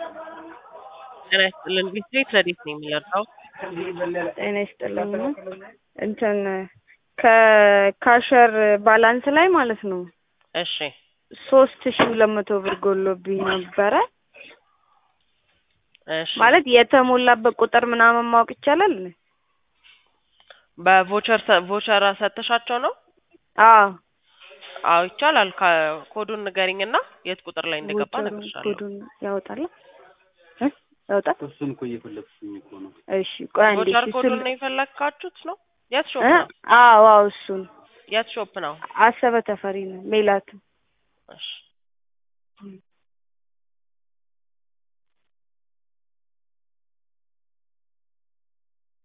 ጤና ይስጥልን ቢስትሪት ረዲት ነው የሚለርሰው ጤና ይስጥልኝ እንትን ከካሸር ባላንስ ላይ ማለት ነው እሺ ሶስት ሺ ሁለት መቶ ብር ጎሎብኝ ነበረ። እሺ ማለት የተሞላበት ቁጥር ምናምን ማወቅ ይቻላል? በቮቸር ሰ- ቮቸር ሰተሻቸው ነው? አዎ አዎ ይቻላል። ከ- ኮዱን ንገሪኝና የት ቁጥር ላይ እንደገባ ቮቸሩ እነግርሻለሁ። ኮዱን ያወጣል እ ያወጣል? እሱን እኮ እየፈለግኩኝ እኮ ነው። እሺ ቆይ አንዴ ቮቸር እሺ ኮዱን ስል ነው የፈለግካችሁት ነው? የት ሾፕ እ ነው? አዎ አዎ እሱን የት ሾፕ ነው? አሰበ ተፈሪ ነው ሜላት እሺ